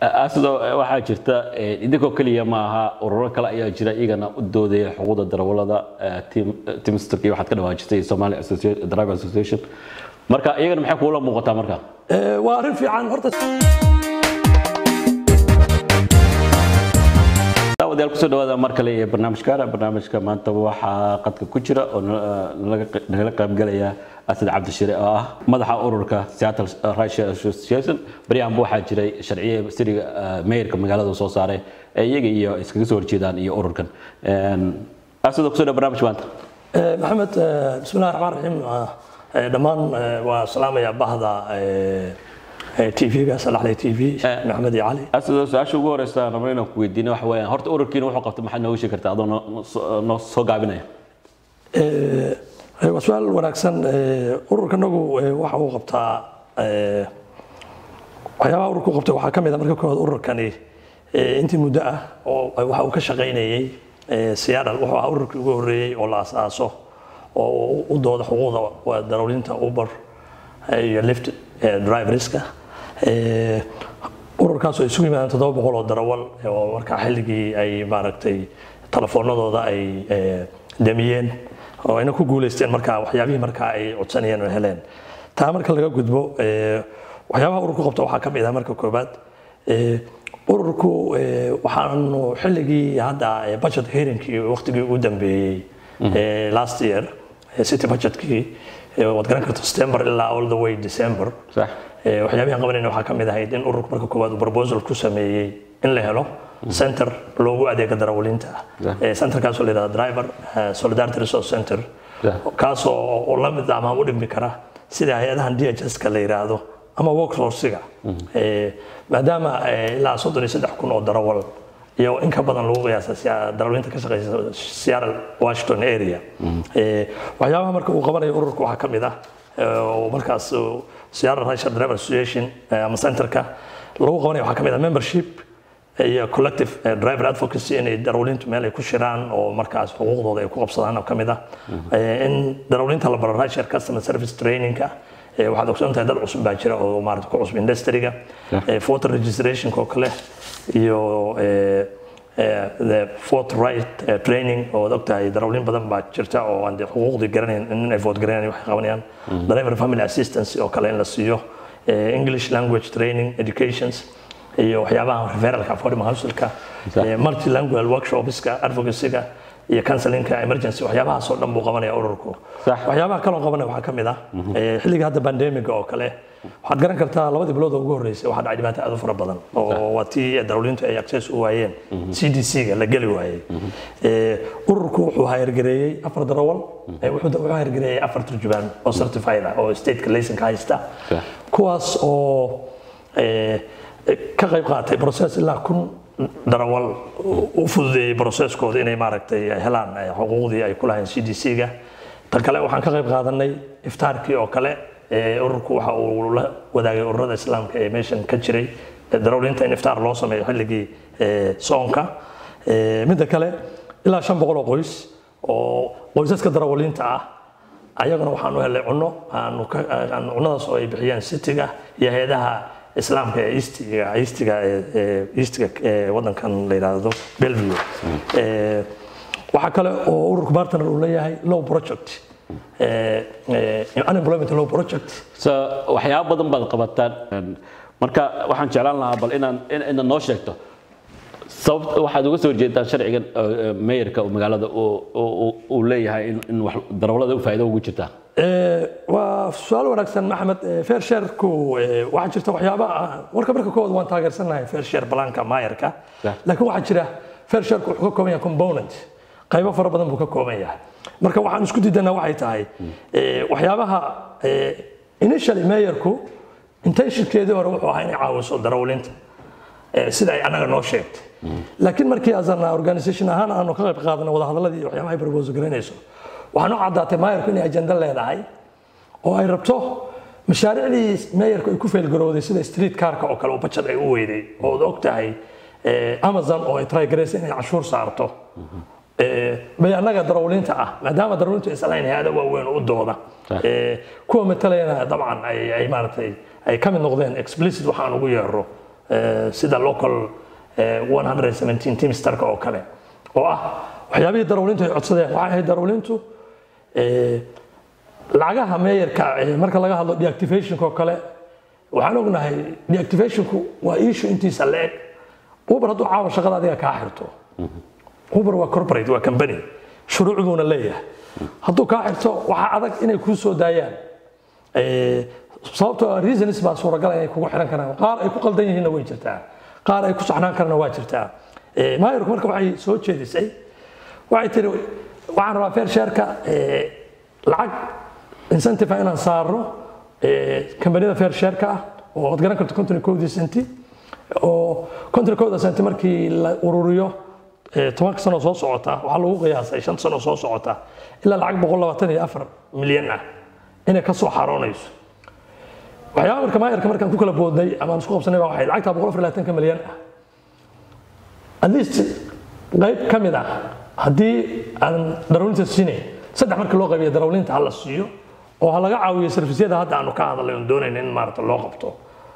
sidoo waxaa jirta idinkoo keliya maaha ururo kale ayaa jira iyagana u doodaya xuquuqda darawalada timstok iyo waxaad ka dhawaajisay Somali Driver Association marka iyagana maxay kuula muuqataa marka waa arrin fiican horta daawadayaal kusoo dhawaada mar kale ee barnaamijkaana barnaamijka maanta waxaa qadka ku jira oo nagala qaybgalaya asad cabdishire oo ah madaxa ururka Seattle Russia Association baryahanba waxaa jiray sharciye siriga mayorka magaalada soo saaray ee iyaga iyo iskaga soo horjeedaan iyo ururkan asad kusoo dhawa barnaamijka maanta maxamed bismillahi raxmaan raxiim dhammaan waa salaamaya bahda tv-ga salaxley tv maxamed iyo cali asad su-aasha ugu horeysa rabno inaan ku weydiino waxa weeyaan horta ururkiina wuxuu qabtay maxaad nooga sheegi kartaa adoo noo soo gaabinaya waa su-aal wanaagsan ururkanagu waxa uu qabtaa waxyaabaha ururku qabtay waxaa ka mid a marka koowaad ururkani intii muddo ah oo waxa uu ka shaqaynayey Seattle wuxuu ahaa ururkii ugu horreeyey oo la asaaso oo u dooda xuquuqda darawliinta Uber iyo Lyft driverska ururkaas oo isugu yimaadeen toddoba boqol oo darawal oo markaa xilligii ay maaragtay telefoonadooda ay damiyeen oo ayna ku guuleysteen markaa waxyaabihii markaa ay codsanayeen oo heleen taa marka laga gudbo waxyaabaha ururku qabta waxaa ka mid ah marka koobaad ururku waxaanu xilligii hadda budget hearingkii waqtigii ugu dambeeyey last year city budgetkii waad garan karta september ilaa all the way december waxyaabihi qabanayna waxaa ka mid ahayd in ururku marka koowaad uu proposal ku sameeyey in la helo center loogu adeega darawaliinta centerkaasoo la yidhahda driver solidarity resource center kaasoo la mid ama u dhimi kara sida hay-adahan dhska la yidhaahdo ama workforcega maadaama ilaa soddon iyo saddex kun oo darawal iyo in ka badan lagu qiyaasa darawaliinta ka shaqeysa Seattle Washington area waxyaabaha marka uu qabanayo ururka waxaa ka mid ah oo markaas Seattle Russia Driver Association ama centerka lagu qabanayo waxaa ka mid ah membership iyo collective driver advocacy inay darawaliintu meel ay ku shiraan oo markaas xuquuqdooda ay ku qabsadaan oo ka mid ah in darawaliinta la baro Russia customer service trainingka waxaad ogsoon tahay dad cusub baa jira oo maarata ku cusub industryga voter registrationka oo kale iyo the vote right training oo og tahay darawliin badan baa jirta oo aan dee xuquuqdii garanayn in ay vote garanayaan waxay qabanayaan driver family assistance oo kale in la siiyo english language training educations iyo waxyaabaha referalka affordable housingka multilingual workshopska advocacyga iyo counselinka emergency waxyaabahaas oo dhan buu qabanaya ururku waxyaabaha kaloo qabanaya waxaa ka mid ah xilliga hadda pandemiga oo kale waxaad garan kartaa labadii bilood oo ugu horreysay waxaa dhacay dhibaato aad u fara badan oo waa tii darawliintu ay access u waayeen c d c-ga la geli waayey ururku wuxuu hayargareeyey afar darawal wuxuu hayargareeyey afar turjubaan oo certified ah oo stateka laysanka haysta kuwaas oo ka qayb qaatay process ilaa kun darawal u fududeeyey processkooda inay maaragtay helaan xuquuqdii ay ku lahayn c d c-ga tan kale waxaan ka qayb qaadanay iftaarkii oo kale ururku waxa uu la wadaagay ururada islaamka ee meeshan ka jiray darawliinta in iftaar loo sameeyo xilligii soonka midda kale ilaa shan boqol oo qoys oo qoysaska darawaliinta ah ayagana waxaan u helay cunno aanu cunnadaas oo ay bixiyeen citiga iyo hay-adaha islaamka ee eastiga eastiga eastiga wadankan la yiraahdo Bellevue waxa kale oo ururka partner uu leeyahay low project unemployment low project so waxyaabo badan baad qabataan marka waxaan jeclaan lahaa bal inaan inaad noo sheegto sababta waxaad uga soo horjeedaan sharcigan mayorka magaalada uu leeyahay in wax darawalada u faa'iido ugu jirtaa waa su-aal wanaagsan maxamed fair shareku waxaa jirta waxyaaba warka marka koowaad waan taageersanahay fair share balaanka maayarka laakiin waxaa jira fair shareku wuxuu ka kooban yahay component qaybo fara badan buu ka kooban yahay marka waxaan isku diidanaa waxay tahay waxyaabaha initially mayorku intentionkeedii hore wuxuu ahaa inay caawiso darawliinta sida ay anaga noo sheegtay laakiin markii asan organisation ahaan aanu ka qayb qaadana wadahadaladii iyo waxyaabaha ay propose garanayso waxaa noo caddaatay maayarku inay ajenda leedahay oo ay rabto mashaariicdii maayarku ay ku feelgarowday sida street carka oo kale oo bajad ay u weyday oo ad og tahay amazon oo ay try garaysa inay cashuur saarto bay annaga darawliinta ah maadaama darawliintu aysan lahayn hay-ada waaweyn u dooda kuwa matalayana dabcan ay maaragtay ay ka mid noqdeen explicit waxaan ugu yeero eh, sida local eh, 117 teamsterka oo kale oo ah waxyaabihii darawliintu ay codsadeen waxay ahayd darawliintu eh, lacagaha meeyarka eh, marka laga hadlo deactivationka oo kale waxaan ognahay deactivationku waa issue intiisa la-eg uber hadduu caawa shaqada adiga kaa xirto uber waa corporate waa company shuruuc buuna leeyahay hadduu kaa xirto waxaa adag inay kuu soo daayaan Eh, sababtoo ah reasons baa suuragal inay kugu xiran karaan qaar ay ku qaldan yihiinna way jirtaa qaar ay ku saxnaan karana waa jirtaa Eh, maayarku marka waxay soo jeedisay waxay tiri waxaan rabaa fair shareka lacag incentive ah inaan saarno eh, kambaniyada fair shareka ah oo aad garan karto konton iyo kowdii senti oo konton iyo kowda senti markii la ururiyo eh, tobanka sano soo socota waxaa lagu qiyaasay shan sano soo socota ilaa lacag boqol labaatan iyo afar milyan ah inay ka soo xaroonayso waxyaaba marka maayarka markaan ku kala boodnay ama aan isku qabsanay baa waxay lacagtaa boqol afar iyo labaatanka milyan ah at least qayb ka mid ah haddii aan darawlinta siinayn saddex marka loo qaybiyo darawlinta ha la siiyo oo ha laga caawiyo sarfisyada hadda aanu ka hadalay oon doonayna in maarata loo qabto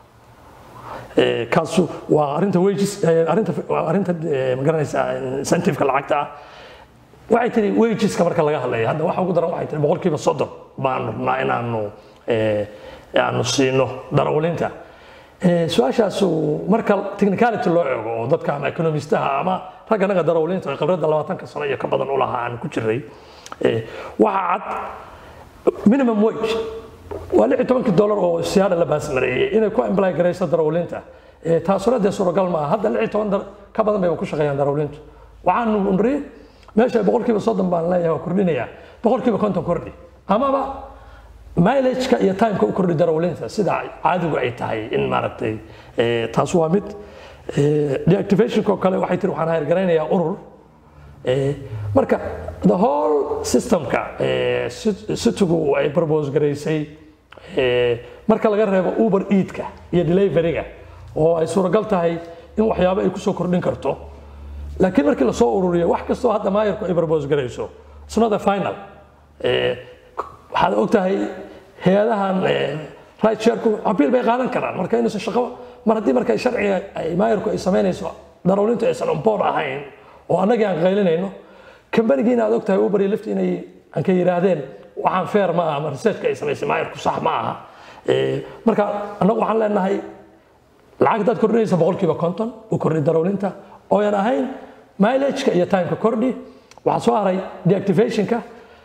Eh, kaasu waa arinta wages eh, arinta waa arinta eh, ma garanaysaa incentive-ka lacagta ah waxay tiri wageska marka laga hadlaya hadda waxa ugu daran waxay tiri boqolkiiba soddon baanu rabnaa inaanu eh, aanu siino darawlinta Eh, su-aashaasu marka technicality loo eego oo dadka ama economistaha ama ragga naga darawlinta ee khibradda labaatanka sano iyo ka badan u lahaa aan ku jiray eh, waxaa cad minimum wage waa lix iyo tobankii dollar oo siyaada la baasmareeyey inay ku imply garayso darawlinta Eh, taasuna dee suuragal maaha hadda lix iyo toban dar- ka badan bay ku shaqeeyaan darawlintu waxaanu nri meesha boqolkiiba soddon baan leeyahay waa kordhinayaa boqolkiiba konton kordhi amaba mileageka iyo timeka u kordhi darawlinta sida caadigu ay tahay in maaragtay eh, taas waa mid Eh, deactivationka oo kale waxay tiri waxaan hayargaraynayaa urur Eh, marka the whole systemka eh, sit- situgu ay propose garaysay eh, marka laga reebo uber eatka iyo deliveryga oo ay suuragal tahay in waxyaabo ay kusoo kordhin karto laakiin markii lasoo ururiyo wax kastoo hadda maayarku ay propose garayso it's not a final Eh, waxaad ogtahay hay-adahan right shareku abiil bay qaadan karaan marka inuusan shaqo mar haddii marka sharciga ay maayarku ay samaynayso darawlintu aysan on board ahayn oo annagii aan qaylinayno kambanigiina aad ogtahay uber iyo lift inay aan ka yidhaahdeen waxaan fair ma aha ama researchka ay samaysay maayarku sax ma aha Eh, marka annagu waxaan leenahay lacag hadaad kordhinaysa boqolkiiba konton u kordhi darawlinta ooyan ahayn mileageka iyo timeka kordhi waxaa soo haray deactivationka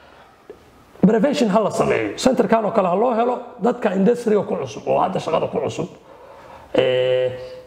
prevention ha la sameeyo centerkan oo kale ha loo helo dadka industriga ku cusub oo hadda shaqada ku cusub Eh,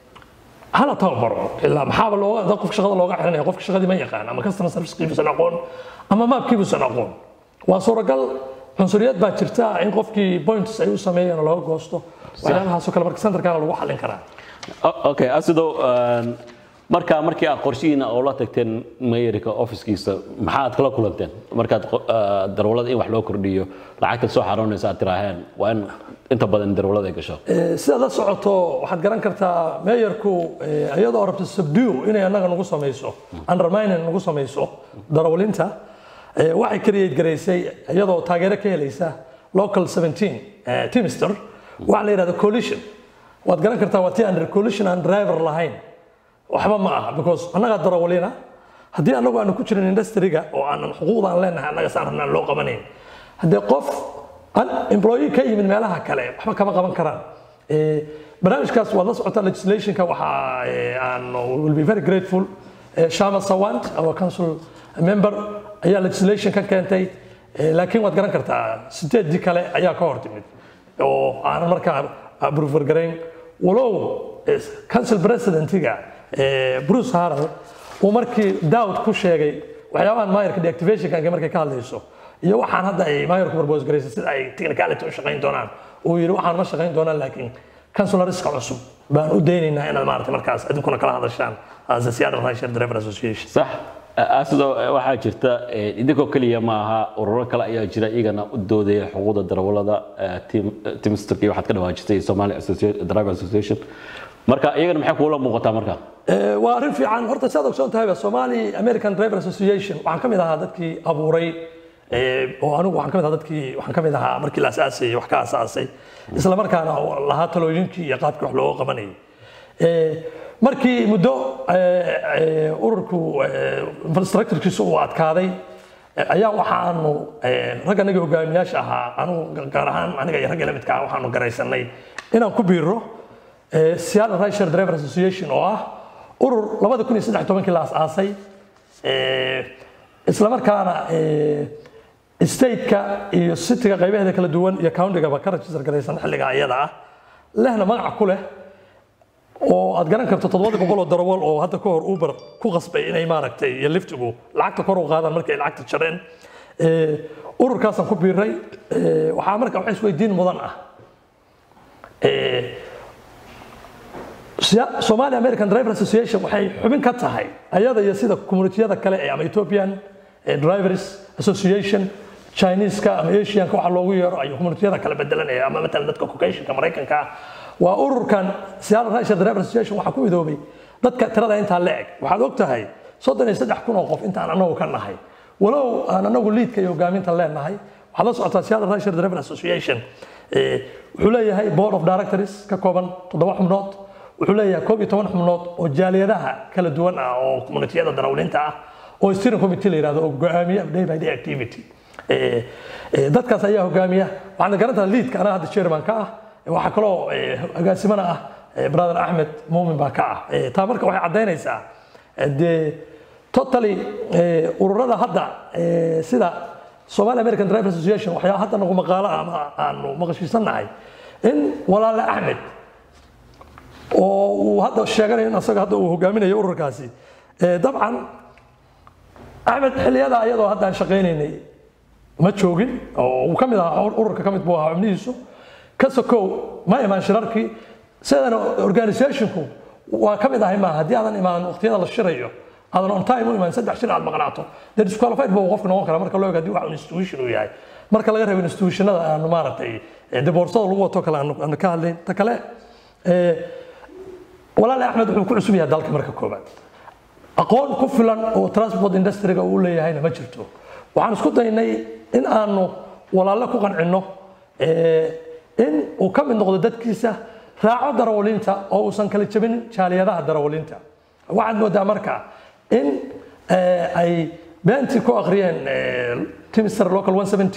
hala tababaro ilaa maxaaba looga dad qofka shaqada looga xiranaya qofka shaqadii ma yaqaan ama customer servicekiibusan aqoon ama maapkiibusan aqoon waa suuragal cunsuriyad baa jirta in qofkii points ay u sameeyeen oo looga goosto waxyaabahaasoo kale marka centerkana lagu xallin karaa O- okay asidow een, marka markii aad qorshihiina oo la tagteen mayorka officekiisa maxaad kala kulanteen markaad qo- ah, darawlada in wax loo kordhiyo lacagta soo xaroonaysa aad tiraaheen waa in inta badan darawlada ay gasho Eh, sidaad la socoto waxaad garan kartaa meeyarku eh, iyadoo rabto subdue inay annaga nagu samayso undermining nagu samayso darawlinta eh, waxay create garaysay iyadoo taageero ka helaysa local 17 eh, teamster waxa la yidhahda coalition waad garan kartaa waa tii under coalition aan driver lahayn waxba ma aha because annagaa darawalina haddii annagu aanu ku jirin industriga oo aanan xuquuqda aan leenahay annaga saan rabnaan loo qabanayn haddii qof an employee ka yimid meelaha kale waxba kama qaban karaan Eh, barnaamijkaas waad la socotaa legislationka waxaa eh, aan will be very grateful Eh, shama sawant our council member ayaa legislation ka keentay Eh, laakiin waad garan kartaa sideedii kale ayaa ka hor timid oo aanan markaa approval garayn walow eh, council presidentiga eh, bruce harrell uu markii daawd ku sheegay waxyaabahan maayarka deactivationka markay ka hadlayso iyo waxaan hadda ay maayarku propose garaysay sida ay technicality u shaqayn doonaan uu yidhi waxaan ma shaqayn doonaan laakiin councilorska cusub baan u daynaynaa inaad maarata markaas adinkuna kala hadashaan as a Seattle Rideshare Driver Association sax asidow waxaa jirta eh, idinkoo keliya ma aha ururo kale ayaa jira iyagana u doodaya xuquuqda darawalada eh, team- eh, teamsterka iyo waxaad ka dhawaajisay somali Associa- driver association marka iyagana maxay kuula muuqataa marka Eh, waa arrin fiican horta sidaad ogsoon tahayba somali american driver association waxaan ka mid ahaa dadkii abuuray eh, oo anigu waxaan ka mid ahaa dadkii waxaan ka mid ahaa markii la asaasayay wax ka asaasay isla markaana lahaa talooyinkii iyo qaabkii wax looga qabanayay Eh, markii muddo eh, eh, ururku eh, infrastructurekiisu uu adkaaday eh, ayaa waxaanu eh, rag anaga hogaamiyaasha ahaa anugu gaar ahaan aniga iyo ragga la midka ah waxaanu garaysanay inaan ku biiro eh, Seattle Rideshare Driver Association oo ah urur 2013 la asaasay eh, isla markaana eh, stateka iyo cityga qaybaheeda kala duwan iyo countigaba ka register garaysan xilliga ayada ah lehna magac ku leh oo aad garan karto toddobada boqol oo darawal oo hadda ka hor uber ku qasbay inay maaragtay iyo liftigu lacagta kor u qaadaan markay lacagta jareen Eh, ururkaasaan ku biiray Eh, waxaa marka wax isweydiin mudan ah Eh, Sia- Somali American Driver Association waxay xubin ka tahay ayada iyo sida communitiyada kale ee ama Ethiopian eh, Drivers Association Chinese-ka ama Asian-ka waxa loogu yeero ay communitiyada kala bedelanaya ama matalan dadka Caucasian-ka Mareykanka ah waa ururkan Seattle Rideshare Driver Association waxa ku midoobay dadka tirada intaa la eg waxaad og tahay soddon iyo saddex kun oo qof intaan anagu ka nahay walow aan anagu liidka iyo hogaaminta leenahay waxaad la socotaa Seattle Rideshare Driver Association eh, wuxuu leeyahay board of directors ka kooban toddoba xubnood wuxuu leeyahay koob iyo toban xubnood oo jaaliyadaha kala duwan ah oo communitiyada darawliinta ah oo steering committee la yidhahdo oo go'aamiya day by day activity Eh, eh, dadkaas ayaa hogaamiya waxaan garantaa liidka anaa hadda chairman ka ah Eh, waxaa kaloo eh, agaasimana ah eh, brother axmed muumin baa ka ah Eh, taa marka waxay caddaynaysaa eh, dee totally eh, ururada hadda eh, sida Somali American Driver Association waxyaa hadda nagu maqaalo ah ama aanu maqashiisanahay in walaale axmed oo uu hadda sheeganayo in asaga hadda uu hogaaminayo ururkaasi Eh, dabcan axmed xilliyada ayadoo hadda aan shaqaynaynay ma joogin oo uu ka mid ahaa ururka ka mid buu ahaa xubnihiisu ka sokow ma imaan shirarkii sidana organisationku waa ka mid ahay maaha haddii aadan imaan waqtiyada la shirayo aadan on time u imaan saddex shir aad maqnaato dee disqualified buu qofka noqon kara marka loo eego haddii wax un institution uu yahay marka laga reebo institutionada aanu maaragtay eh, dee boorsada lagu wato kale aanu aanu ka hadlayn ta kale eh, walaale axmed wuxuu ku cusub yahay dalka marka koobaad aqoon ku filan oo transport industry-ga uu leeyahayna ma jirto waxaan isku daynay in aanu walaalle ku qancinno eh, in uu ka mid noqdo dadkiisa raaco darawaliinta oo uusan kala jebin jaaliyadaha darawaliinta waxaad moodaa marka in eh, ay beentii ku akhriyeen eh, timister local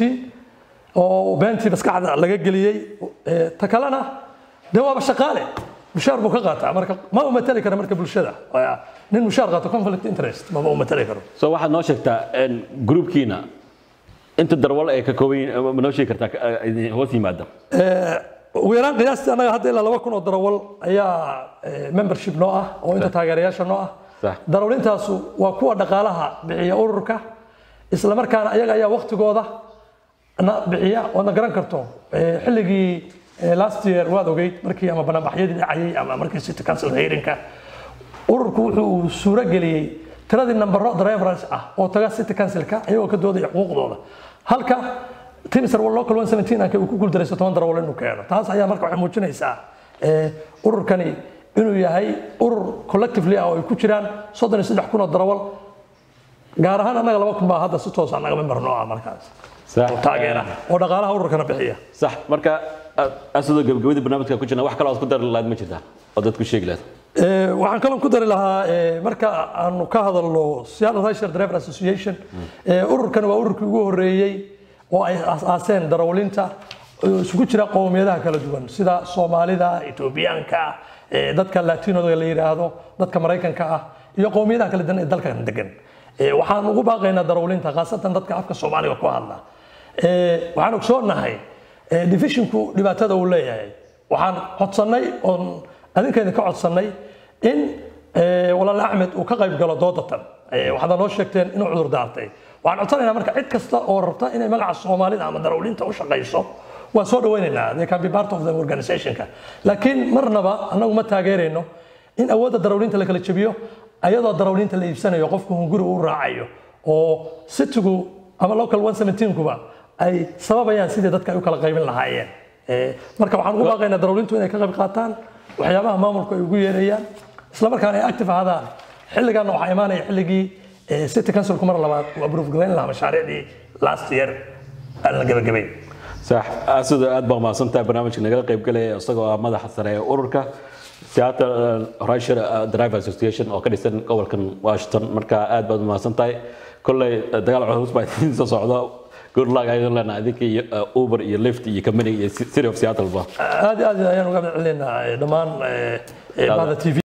117 oo beentii maskaxda laga geliyey eh, ta kalena dee waaba shaqaale mushaar buu ka qaataa marka ma u matali kara marka bulshada Waa nin mushaar qaato conflict interest maba u matali karo so waxaad noo sheegtaa een, groupkiina inta darwal ay ka kooban yihiin ma noo sheegi kartaa ka- idin hoos yimaada ugu yaraan qiyaastii annaga hadda ilaa laba kun oo darawal ayaa eh, membership noo ah oo inta taageerayaasha noo ah Sax. darawlintaasu waa kuwa dhaqaalaha bixiya ururka isla markaana ayaga ayaa waktigooda na bixiya oodna garan karto Eh, xilligii eh, last year waad ogeyd markii ama banaanbaxyadii dhacayay ama markii city council hearingka ururku wuxuu suuro geliyey tiradii nambaro drivers ah oo taga city councilka ayagoo ka doodaya xuquuqdooda halka timister local 117 anka uu ku guuldaraysto toban darawal inuu keeno taas ayaa marka waxay muujinaysaa eh, ururkani inuu yahay urur collectively ah oo ay ku jiraan soddon iyo saddex kun oo darawal gaar ahaan annaga laba kun baa hadda si toos annaga member noo ah markaas Sax. oo taageera oo dhaqaalaha ururkana bixiya sax marka asidoo gabagabadii barnaamijka ku jirna wax kaloo aad ku dari lahayd ma jirtaa oo dadku sheegi lahayd Eh, waxaan kaloo ku dari lahaa eh, marka aanu ka hadalno Seattle Rideshare Driver Association eh, ururkan waa ururkii ugu horeeyey oo ay aas-aaseen darawaliinta oo isugu jira qowmiyadaha kala duwan sida Soomaalida, Etoobiyaanka, eh, dadka Latinoda la yiraahdo, dadka Mareykanka ah iyo qowmiyadaha kala duwan ee dalkan degan. Eh, waxaan ugu baaqaynaa darawaliinta khaasatan dadka afka Soomaaliga ku hadla. Eh, waxaan ogsoonahay eh, divisionku dhibaatada uu leeyahay. Waxaan codsannay oon adinkeena ka codsannay in eh, walaal axmed uu ka qayb galo doodatan Eh, waxaad noo sheegteen inuu cudur daartay waxaan codsanaynaa marka cid kasta oo rabta inay magaca soomaalida ama darawliinta u shaqayso waan soo dhawaynaynaa they can be part of the organizationka laakiin marnaba annagu ma taageerayno in awoodda darawliinta la kala jebiyo ayadoo darawliinta la iibsanayo qofku hunguri u raacayo oo citigu ama local 117kuba ay sababayaan sidii dadka ay u kala qaybin lahaayeen Eh, marka waxaan ugu baaqaynaa darawliintu inay ka qayb qaataan waxyaabaha maamulku ay ugu yeerayaan isla markaana ay active ahaadaan xilligaana waxaa imaanaya xilligii eh, city councilku mar labaad uu approve garayn lahaa mashaariicdii last year aan la gabagabay sax asidoo aad baa mahadsantahay barnaamijka nagala qayb galaya isagoo ah madaxa sare ee ururka Seattle uh, Rideshare uh, Driver Association oo ka dhisan gobolkan Washington marka aad baad umahadsan tahay kolley uh, dagaal culus baa idiin soo socda good luck ayaan leenahay adinka iyo uh, Uber iyo Lyft iyo company iyo City of Seattle ba aad iyo aad ayaan uga mahad celinaynaa dhammaan eh, eh, bahda tv